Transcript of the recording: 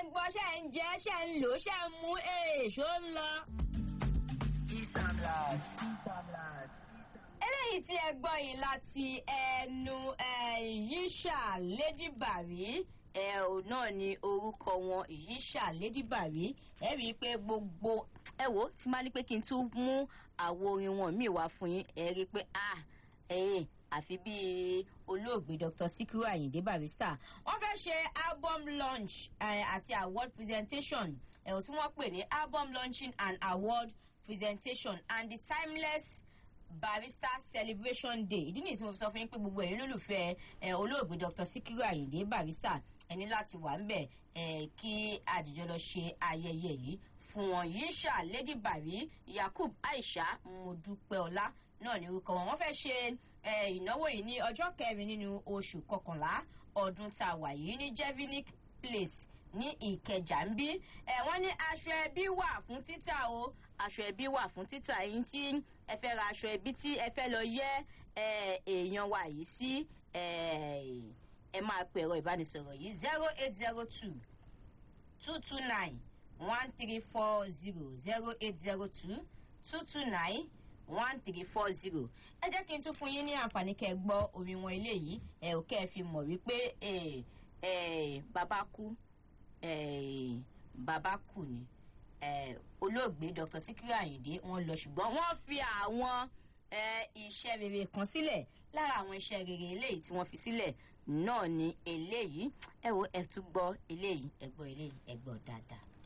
ń gbọ́ ṣe ń jẹ́ ṣe ń lò ṣe ń mú èèṣó ń lọ. eléyìí tí ẹ gbọ́ yìí láti ẹnu yíṣà lady bari ẹ ò náà ni orúkọ wọn yíṣà lady bari ẹ rí i pé gbogbo ẹ wò ó tí máa ní pé kí n tún mú àwo orin wọn míì wá fún yín ẹ rí i pé ah ẹ̀yìn àfi bíi olóògbé dr sikiru ayinde barrister wọn fẹ́ ṣe album launch àti award presentation ẹ̀wọ̀n tí wọ́n pè ní album launching and award presentation and the timeless barrister celebration day ìdí nìyí tí mo fi sọ fún yín pé gbogbo ẹ̀yin lólùfẹ́ olóògbé dr sikiru ayinde barrister ẹni láti wà ń bẹ̀ kí àdìjọ lọ ṣe ayẹyẹ yìí fún wọn yíṣà lady bari yakub aisha modupeola náà ní orúkọ wọn wọn fẹ́ ṣe ìnáwó yìí ní ọjọ́ kẹrin nínú oṣù kọkànlá ọdún tá a wà yìí ní jevinic place ní ìkẹjà ń bí wọ́n ní aṣọ ẹbí wà fún títà o aṣọ ẹbí wà fún títà yín tí ẹ fẹ́ ra aṣọ ẹbí tí ẹ fẹ́ lọ yẹ èèyàn wa yìí sí ẹ máa pè ẹ̀rọ ìbánisọ̀rọ̀ yìí zero eight zero two two two nine one three four zero zero eight zero two two two nine one three four zero ẹ jẹ́ kí n tún fún yín ní àǹfààní kẹ́ ẹ gbọ́ orin wọn eléyìí ẹ ò kẹ́ ẹ fi mọ̀ wípé bàbá kú bàbá kú ni olóògbé dr sikiru ayinde wọn lọ ṣùgbọ́n wọ́n fi àwọn iṣẹ́ rere kan sílẹ̀ lára àwọn iṣẹ́ rere eléyìí tí wọ́n fi sílẹ̀ náà ni eléyìí ẹ wo ẹ tún gbọ́ eléyìí ẹ gbọ́ eléyìí ẹ gbọ́ dáadáa.